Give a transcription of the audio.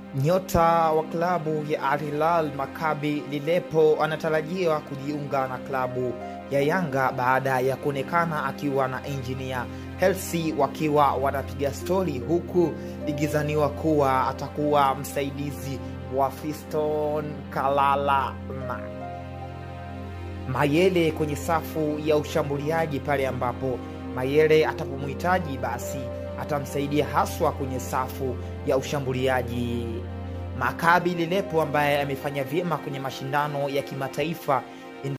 Nyota wa klabu ya Al Hilal Maccabi Lilepo anatarajiwa kujiunga na klabu ya Yanga baada ya kuonekana akiwa na injinia Hersi wakiwa wanapiga stori, huku ikizaniwa kuwa atakuwa msaidizi wa Fiston Kalala na Mayele kwenye safu ya ushambuliaji pale ambapo Mayele atapomhitaji basi atamsaidia haswa kwenye safu ya ushambuliaji. Maccabi Lilepo ambaye amefanya vyema kwenye mashindano ya kimataifa